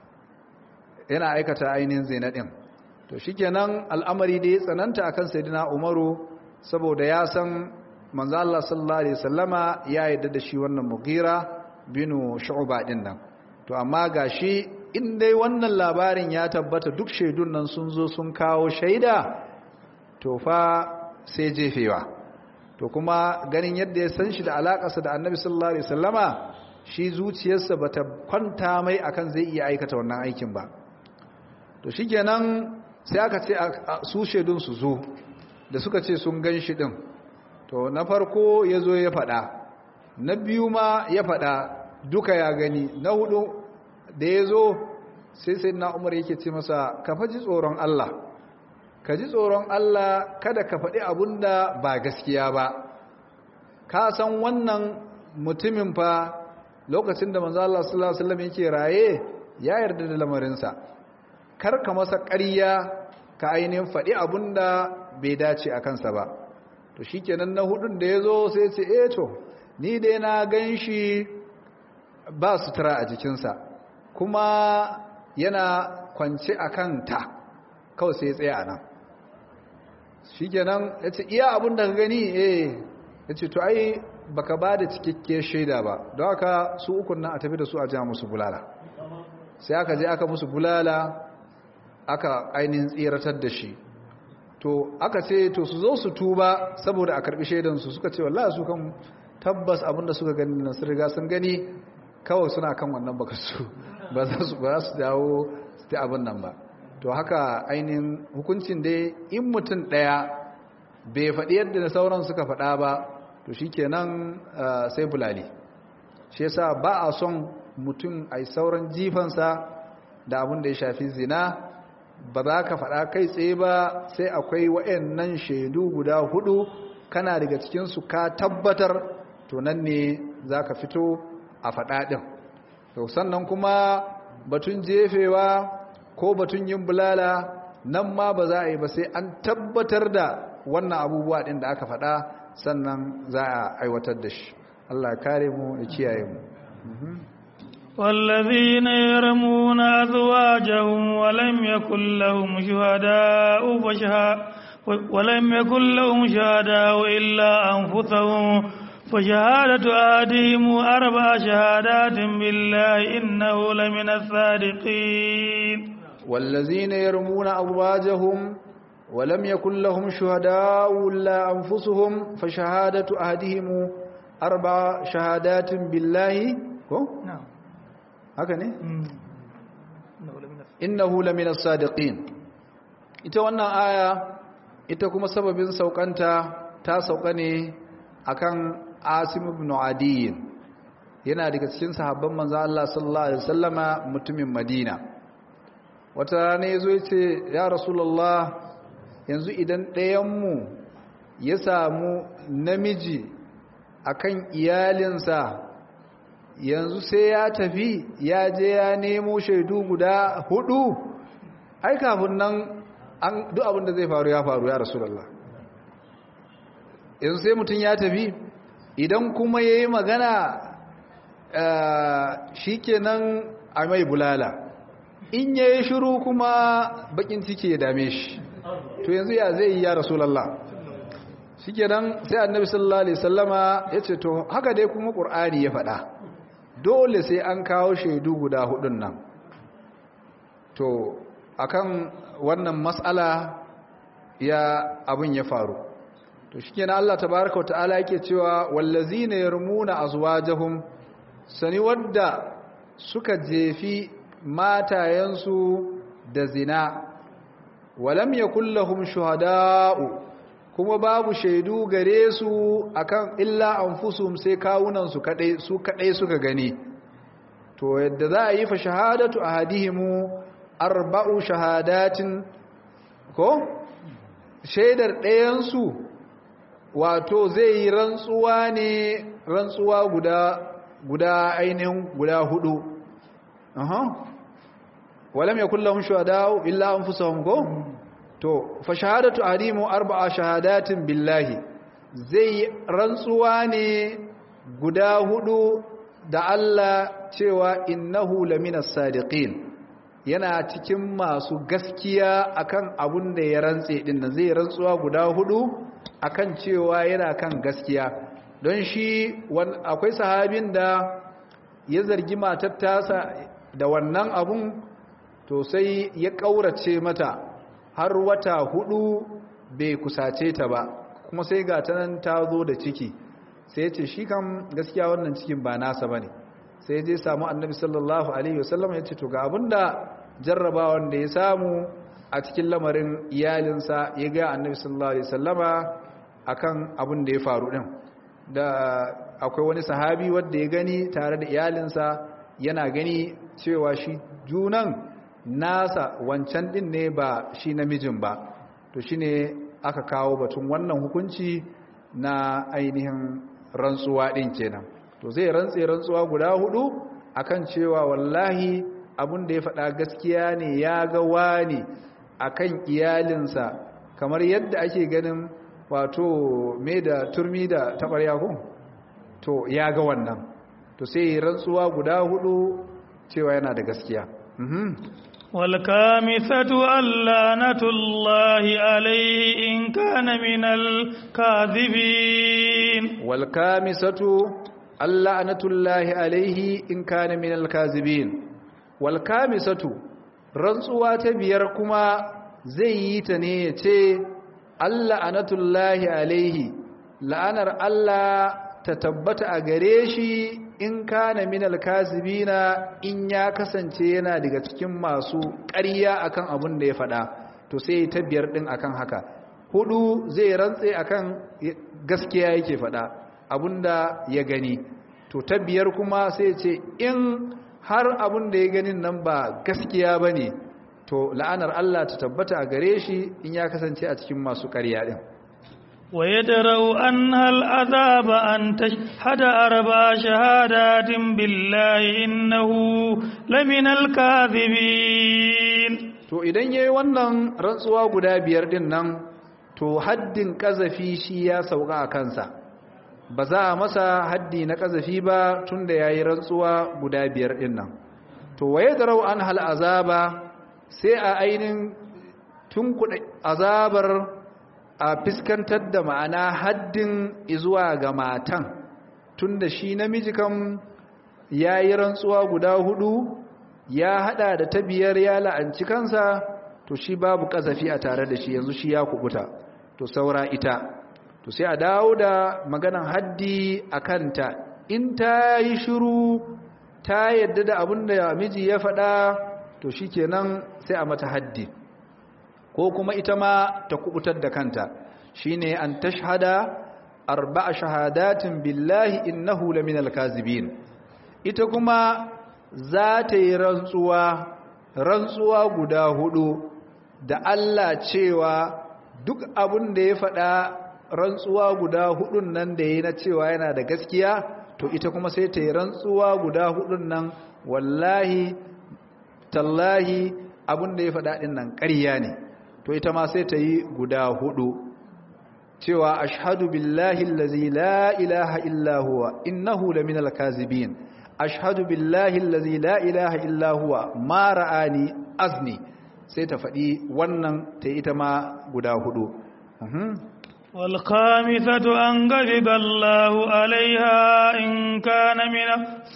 yana aikata ainihin zina din to shikenan al'amari da ya tsananta akan sayyidina umaru saboda ya san manzo Allah sallallahu alaihi wasallama ya yarda da shi wannan mugira binu shu'ba din nan to amma gashi in dai wannan labarin ya tabbata duk shaidun nan sun zo sun kawo shaida to fa sai jefewa to kuma ganin yadda ya san shi da alakarsa da annabi sallallahu alaihi wasallama shi zuciyarsa bata kwanta mai akan zai iya aikata wannan aikin ba to shikenan sai aka ce su shaidun su zo da suka ce sun gan shi din to na farko ya zo ya faɗa na biyu ma ya faɗa duka ya gani na hudu da ya zo sai sai na umar yake ce masa ka faji tsoron Allah ka ji tsoron Allah kada ka faɗi abun da ba gaskiya ba ka san wannan mutumin fa lokacin da manzo Allah sallallahu alaihi wasallam yake raye ya yarda da lamarinsa kar ka masa ƙarya ka ainihin faɗi abun da bai dace a kansa ba to shikenan na hudun da ya zo sai ce eh to ni dai na gan shi ba sutura a jikinsa kuma yana kwance a kanta kawai sai ya tsaya nan shikenan ya ce iya abin da ka gani eh ya ce to ai baka ba da cikakkiyar shaida ba don haka su ukun nan a tafi da su a ja musu bulala sai aka je aka musu bulala aka ainihin tsiratar da shi to aka ce to su zo su tuba saboda a karbi shaidansu suka ce wallahi su kan tabbas abinda suka gani nan sun riga sun gani kawai suna kan wannan baka su ba za su ba su dawo su ta abin nan ba to haka ainihin hukuncin dai in mutum ɗaya bai faɗi yadda da sauran suka faɗa ba to shi kenan sai bulali shi yasa ba a son mutum a sauran jifansa da abin da ya shafi zina ba za ka faɗa kai tsaye ba sai akwai wa'annan shaidu guda hudu kana daga cikinsu ka tabbatar to nan ne za ka fito a faɗa ɗin to sannan kuma batun jefewa ko batun yin bulala nan ma ba za a yi ba sai an tabbatar da wannan abubuwa ɗin da aka faɗa sannan za a aiwatar da shi Allah ya kare mu ya kiyaye mu والذين يرمون أزواجهم ولم يكن لهم شهداء فشها ولم يكن لهم شهداء إلا أنفسهم فشهادة أحدهم أربع شهادات بالله إنه لمن الصادقين والذين يرمون أزواجهم ولم يكن لهم شهداء إلا أنفسهم فشهادة أحدهم أربع شهادات بالله نعم haka ne innahu lamina sadiqin ita wannan aya ita kuma sababin saukanta ta sauka ne akan Asim ibn Adi yana daga cikin sahabban manzo Allah sallallahu alaihi wasallama mutumin Madina wata rana yazo yace ya rasulullah yanzu idan ɗayan mu ya samu namiji akan iyalinsa yanzu sai ya tafi ya je ya nemo shaidu guda hudu ai kafin nan an duk abin da zai faru ya faru ya rasulullah yanzu sai mutum ya tafi idan kuma ya yi magana shi kenan a mai bulala in ya yi shiru kuma bakin ciki ya dame shi to yanzu ya zai yi ya rasulallah shi kenan sai annabi sallallahu alaihi sallama ya ce to haka dai kuma ƙur'ani ya faɗa dole sai an kawo shaidu guda hudun nan to akan wannan matsala ya abin ya faru to shi kenan Allah tabaraka wa ta'ala yake cewa wallazina yarmuna azwajahum sani wadda suka jefi matayensu da zina walam yakul lahum shuhada'u kuma babu shaidu gare su akan illa anfusum sai kawunan su kadai su kadai suka gani to yadda za a yi fa shahadatu ahadihimu arba'u shahadatin ko shaidar ɗayan su wato zai yi rantsuwa ne rantsuwa guda guda ainihin guda hudu aha walam yakul lahum shuhada illa anfusuhum ko to fa shahadatu ahadimu arba'a shahadatin billahi zai rantsuwa ne guda hudu da Allah cewa innahu laminas sadiqin yana cikin masu gaskiya akan abun da ya rantse din nan zai rantsuwa guda hudu akan cewa yana kan gaskiya don shi akwai sahabin da ya zargi matar tasa da wannan abun to sai ya ƙaurace mata har wata hudu bai kusace ta ba kuma sai ga ta nan ta zo da ciki sai ce shi kan gaskiya wannan cikin ba nasa ba ne sai je samu annabi sallallahu alaihi wasallam ya ce to ga abinda jarrabawan da ya samu a cikin lamarin iyalinsa ya ga annabi sallallahu alaihi wasallama akan abin da ya faru din da akwai wani sahabi wanda ya gani tare da iyalinsa yana gani cewa shi junan nasa wancan din ne ba shi namijin ba to shine aka kawo batun wannan hukunci na ainihin rantsuwa din kenan to zai rantse rantsuwa guda hudu akan cewa wallahi abin da ya faɗa gaskiya ne ya ga wani akan iyalinsa kamar yadda ake ganin wato me da turmi da tabarya ko to ya ga wannan to sai rantsuwa guda hudu cewa yana da gaskiya والكامثة اللعنة الله عليه إن كان من الكاذبين والكامسة اللعنة الله عليه إن كان من الكاذبين والكامسة rantsuwa ta biyar kuma zai yi ta ne ya ce Allah anatullahi alaihi la'anar Allah ta tabbata a gare shi in kana minal kazibina in ya kasance yana daga cikin masu ƙarya akan abin da ya faɗa to sai ta biyar ɗin akan haka hudu zai rantse akan gaskiya yake faɗa abinda ya gani to ta biyar kuma sai ce in har abin da ya ganin nan ba gaskiya ba ne to la'anar Allah ta tabbata a gare shi in ya kasance a cikin masu ƙarya ɗin ويدروا أنها العذاب أن تشهد أربع شهادات بالله إنه لمن الكاذبين to idan yayi wannan rantsuwa guda biyar din nan to haddin kazafi shi ya sauka a kansa ba za a masa haddi na kazafi ba tunda yayi rantsuwa guda biyar din nan to waye darau an hal azaba sai a ainin tun azabar a fiskantar da ma'ana haddin izuwa ga matan tunda shi namiji kam ya yi rantsuwa guda hudu ya hada da ta biyar ya la'anci kansa to shi babu kazafi a tare da shi yanzu shi ya kubuta to saura ita to sai a dawo da maganan haddi a kanta in ta yi shiru ta yadda da abin da miji ya faɗa to shi kenan sai a mata haddi ko kuma ita ma ta kubutar da kanta shine an tashhada arba'a shahadatin billahi innahu laminal kazibin ita kuma za ta yi rantsuwa rantsuwa guda hudu da Allah cewa duk abin da ya faɗa rantsuwa guda hudun nan da ya na cewa yana da gaskiya to ita kuma sai ta yi rantsuwa guda hudun nan wallahi tallahi abin da ya faɗa ɗin nan ƙarya ne to ita ma sai ta yi guda hudu cewa ashhadu billahi allazi la ilaha illa huwa innahu laminal kazibin ashhadu billahi allazi la ilaha illa huwa ma ra'ani azni sai ta faɗi wannan ta ita ma guda hudu والخامسة أن غضب الله عليها إن كان من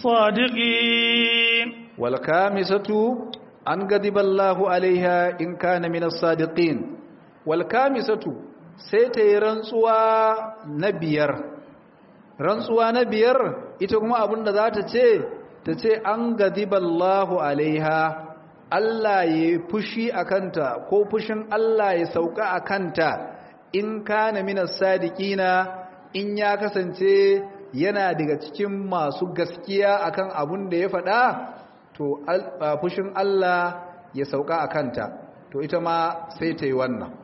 الصادقين والخامسة أن غضب الله عليها إن كان من الصادقين والخامسة سيتي رنسوا نبير rantsuwa na biyar ita kuma abin da za ta ce ta ce an gadiballahu alaiha Allah ya fushi a kanta ko fushin Allah ya sauka a kanta in kana minas sadiqina in ya kasance yana daga cikin masu gaskiya akan abin da ya faɗa to fushin Allah ya sauka a kanta to ita ma sai ta yi wannan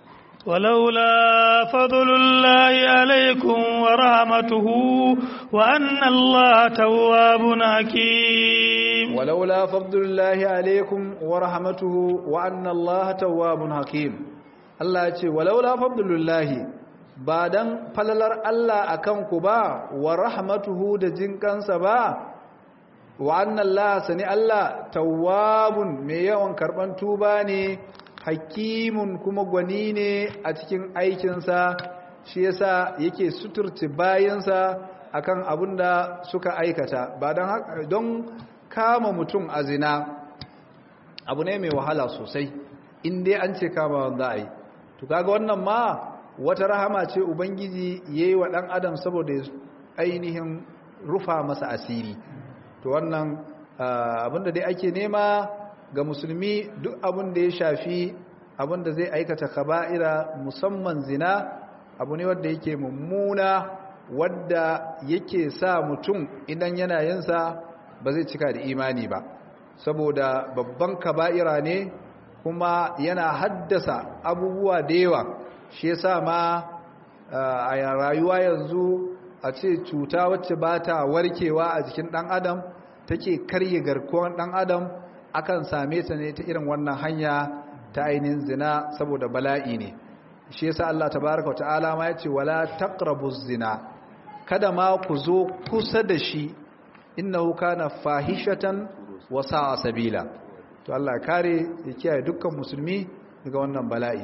ولولا فضل الله عليكم ورحمته وأن الله تواب حكيم ولولا فضل الله عليكم ورحمته وأن الله تواب حكيم الله يقول ولولا فضل الله بعدن falalar Allah akan ku ba wa rahmatuhu da jinkansa ba wa anna Allah sani Allah tawwabun mai yawan karban tuba ne hakimun kuma gwani ne a cikin aikinsa shi yasa yake suturci bayansa akan abin da suka aikata ba don don kama mutum a zina abu ne mai wahala sosai in dai an ce kama wanda a yi to kaga wannan ma wata rahama ce ubangiji ya yi wa ɗan adam saboda ainihin rufa masa asiri to wannan abinda dai ake nema ga musulmi duk abin da ya shafi abin da zai aikata kaba'ira musamman zina abu ne wadda yake mummuna wadda yake sa mutum idan yana yinsa ba zai cika da imani ba saboda babban kaba'ira ne kuma yana haddasa abubuwa da yawa shi yasa ma a rayuwa yanzu a ce cuta wacce ba ta warkewa a jikin ɗan adam take karye garkuwar ɗan adam akan same ta ne ta irin wannan hanya ta ainihin zina saboda bala'i ne shi yasa Allah tabaaraka ta'ala ma yace wala taqrabuz zina kada ma ku zo kusa da shi innahu kana fahishatan wa sa'a sabila to Allah ya kare ya kiyaye dukkan musulmi daga wannan bala'i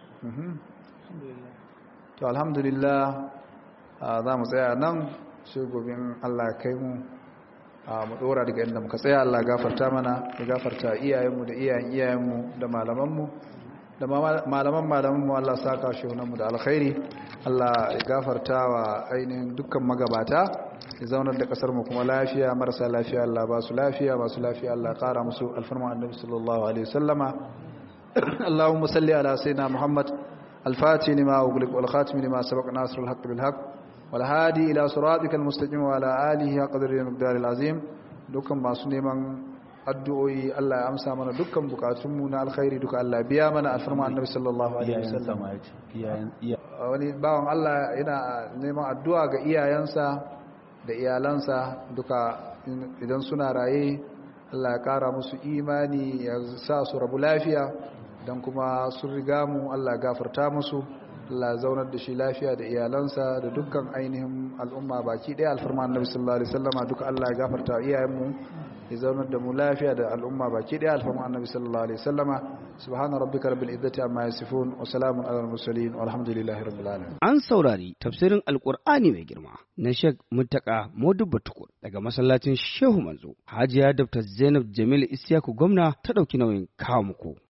to alhamdulillah za mu tsaya nan sai gobin Allah kai mu mu dora daga inda muka tsaya Allah gafarta mana ya gafarta iyayenmu da iyayen iyayenmu da malamanmu da malaman malamanmu Allah saka shehunanmu da alkhairi Allah ya gafarta wa ainihin dukkan magabata ya zaunar da kasar mu kuma lafiya marasa lafiya Allah ba su lafiya masu lafiya Allah kara musu alfarma annabi sallallahu alaihi wasallama اللهم صل على سيدنا محمد الفاتح لما أغلق والخاتم لما سبق ناصر الحق بالحق والهادي إلى صراطك المستقيم وعلى آله قدر المقدار العظيم dukkan masu neman addu'o'i Allah ya amsa mana dukkan bukatunmu na alkhairi duka Allah biya mana alfarma annabi sallallahu alaihi wasallam wani bawan Allah yana neman addu'a ga iyayensa da iyalansa duka idan suna raye Allah ya kara musu imani ya sa su rabu lafiya don kuma sun riga mu Allah ya gafarta musu Allah ya zaunar da shi lafiya da iyalansa da dukkan ainihin al'umma baki ɗaya alfarma annabi sallallahu alaihi wasallama duka Allah ya gafarta iyayenmu ya zaunar da mu lafiya da al'umma baki ɗaya alfarma annabi sallallahu alaihi wasallama subhana rabbika rabbil izzati amma yasifun wa salamun alal mursalin walhamdulillahi rabbil alamin An saurari tafsirin Alƙur'ani mai girma na Sheikh Muttaka Modubba Tukur daga masallacin Shehu Manzo. Hajiya Dr. Zainab Jamil Isiyaku gwamna ta ɗauki nauyin kawo muku.